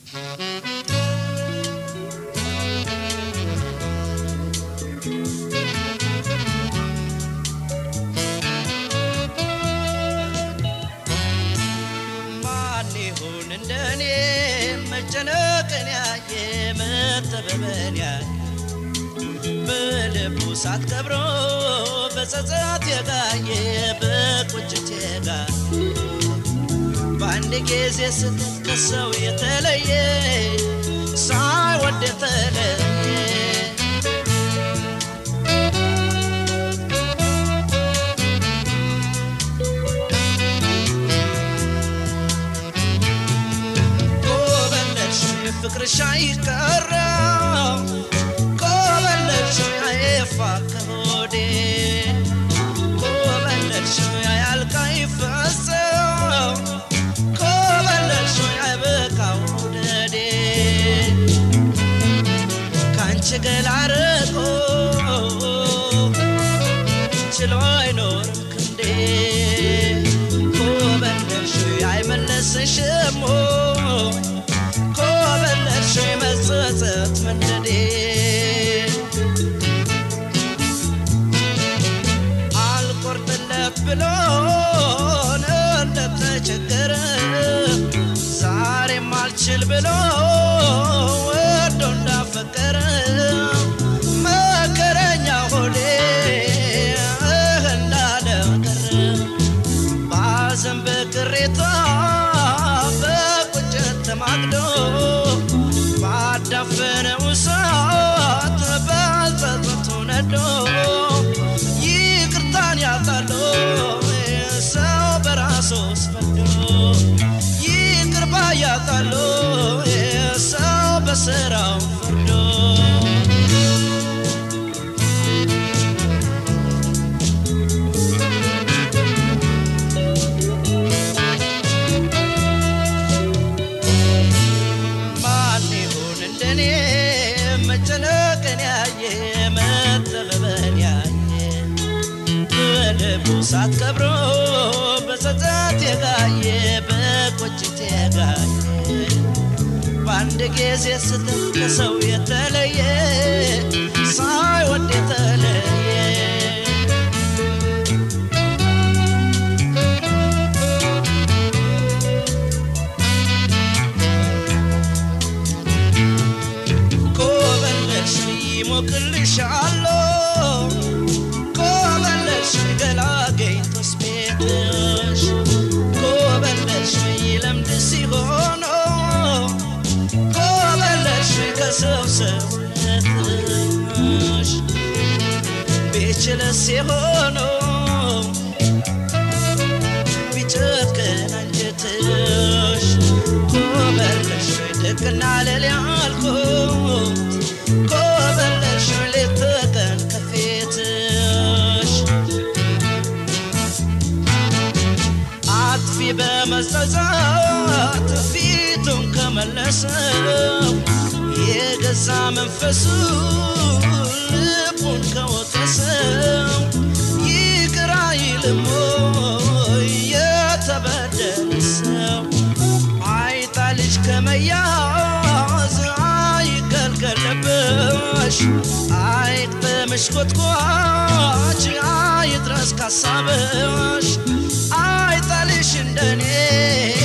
ማን ይሁን እንደኔ መጨነቅን ያየ መጠበበን ያየ በልቡ ሳት ከብሮ በጸጸት የጋየ በቁጭት የጋየ በአንድ ጊዜ ስትል ከሰው የተለየ ሳይወድ የተለየ ኮበለልሽ ፍቅርሽ አይቀረ ኮበለልሽ አይፋ ከሆዴ ኮበለልሽ አያልቅ አይፈሰው ኮበለልሽ አይበቃው ውደዴ ካንቺ ገላ ርቆ ችሎ አይኖርም ክንዴ ኮበለልሽ አይመለስሽም ኮበለልሽ መጸጸት መንደዴ አልቆርጥለት ብሎን እንደተቸገረ ዛሬም አልችል ብሎ ወዶ እንዳፈቀረ መከረኛ ሆዴ እህ እንዳለ ቀረ ባዘን በቅሬታ በቁጭት ተማግዶ ባዳፈነው እሳት በጸጸቱ ነዶ ይቅርታን ያጣሎ ሰው በራሱ ስፈዶ ይቅር ባያጣሎ ሰው በስራው ፈርዶ ማን ይሁን እንደኔ መጨነቅን ያየ መጠበበን ያየ በልቡ ሳት ከብሮ በጸጸት የጋየ በቁጭት የጋየ በአንድ ጊዜ ስትል ከሰው የተለየ ሳይወድ የተለየ ኮበለልሽ ይሞቅልሻለሁ ኮበለልሽ ገላገኝቶስ ቤትሽ ኮበለልሽ ይለምድ ሲሆኖ ኮበለልሽ ከሰው ሰውነትሽ ቢችልስ የሆኖ ቢጨክን አንጀትሽ ኮበለሽ ድቅና ልል ያልኩት ኮበለሽ ሌት ቀን ከፊትሽ አጥፊ በመጸጸት ፊቱን ከመለሰው የገዛ መንፈሱ ልቡን ከወቀሰው ይቅር አይልም ወይ የተበደለ ሰው አይጣልሽ ከመያዝ አይገልገልብሽ አይቅጠምሽ ኮትኳች አይድረስ ካሳብሽ አይጣልሽ እንደኔ